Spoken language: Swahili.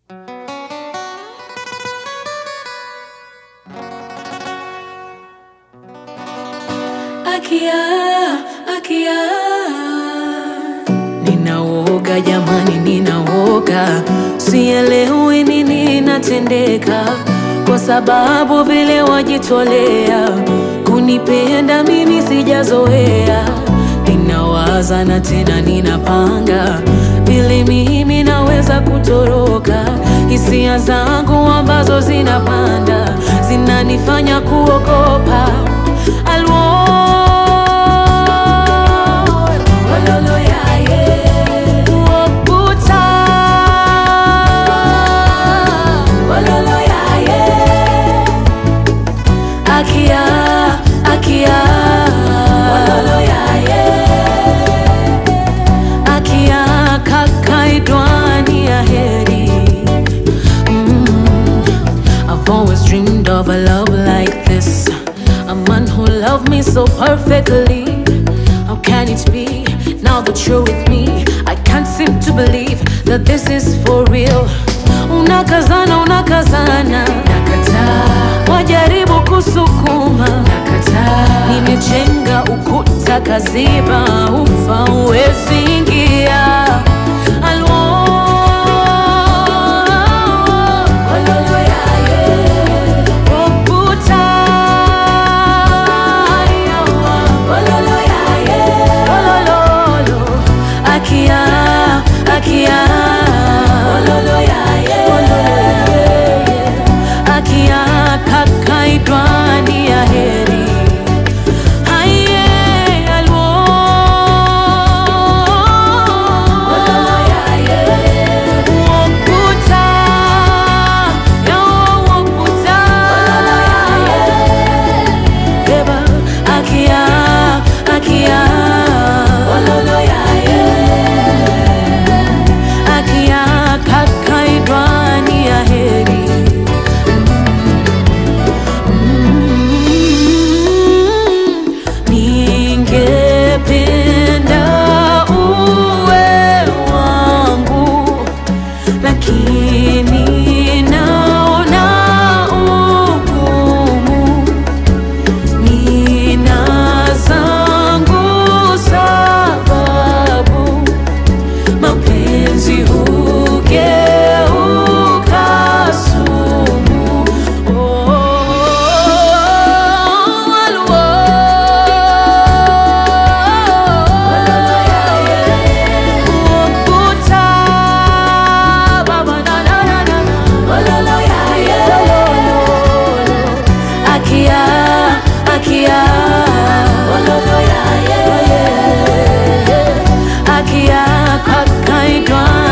Akia, Akia. Ninaoga jamani, ninaoga, sielewi nini inatendeka, kwa sababu vile wajitolea kunipenda mimi sijazoea. Ninawaza na tena ninapanga vile mimi naweza kutoroka, hisia zangu ambazo zinapanda zinanifanya kuogopa. Alwo Ololo yaye Wokuta Ololo yaye Akia Akia Ololo yaye Akia kakaidwani ya heri mm. I've always dreamed of a love like this A man who loved me so perfectly How can it be now that you're with me I can't seem to believe that this is for real Unakazana, unakazana Nakataa Wajaribu kusukuma Nakataa Nimejenga ukuta kaziba Ufa uwezi ingia Alwo Ololo yaye Okuta yawa Ololo yaye Olololo Akia Akia Ololo yaye Akia kakaidwani ya heri Aye alwo Ololo yaye Wokuta Yawo wokuta Ololo yaye Eba akia akia Ololo yaye Akia kakaidwani ya heri Ningependa uwe wangu lakini naona ugumu. Nina zangu sababu, mapenzi hugeuka sumu. Oh, aluo. Ukuta, baba, na, na, na, na. Ololo yaye. Akia, akia. Ololo yaye. Akia kakaidwa